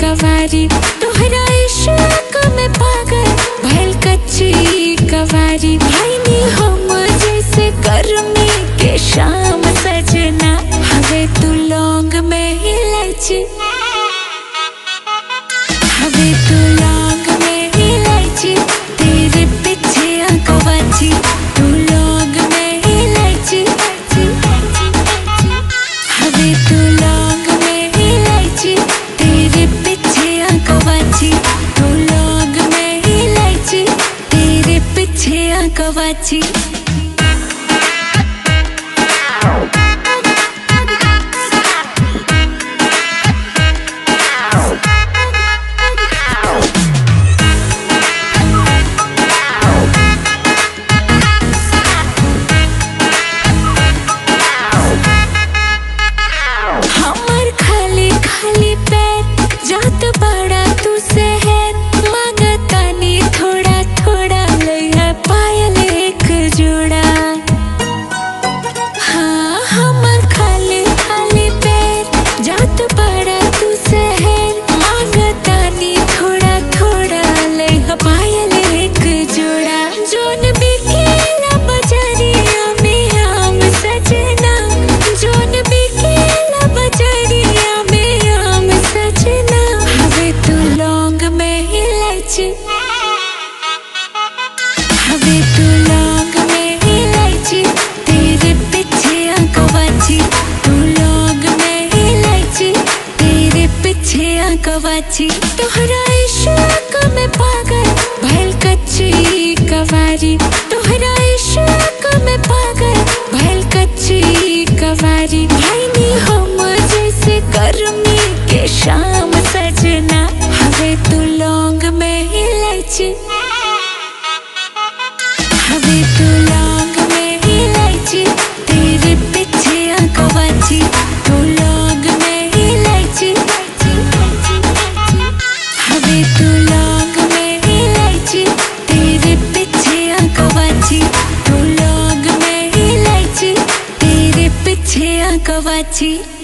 कवारी तोहरा इश्क में पागल भइल कच्ची कवारी भाईनी हम जैसे गर्मी के शाम सजना हवे तू लौंग में इलायची हवे तू लौंग में इलायची तेरे पीछे आंखों बाची तू लौंग में इलायची हवे तू लौंग में इलायची तेरे पीछे आंखों बाची तू लौंग में इलायची तेरे पीछे आंखों बाची हमर खाली खाली पैर जात बड़ा तू शहर मांगतानी थोड़ा थोड़ा लइहा पायल एक जोड़ा हाँ हमर खाली खाली पैर जात बड़ा तू शहर मांगतानी थोड़ा थोड़ा लइहा पायल एक जोड़ा जोन बिकेला बजरिया में आम सजना जोन बिकेला बजरिया में आम सजना हवे तू लौंग में इलायची हवे तू लौंग में इलायची तेरे पीछे आंखों बाची तू लौंग में इलायची तेरे पीछे आंखों बाची तोहरा इश्क में पागल भइल कच्ची कवारी तोहरा इश्क में पागल भइल कच्ची कवारी भाईनी हम जैसे गर्मी के शाम सजना हवे तू लौंग में इलायची हवे तू लौंग में इलायची तेरे पीछे आंखों बाची तू लौंग में इलायची हवे तू लौंग में इलायची तेरे पीछे आंखों बाची तू लौंग में इलायची तेरे पीछे आंखों बाची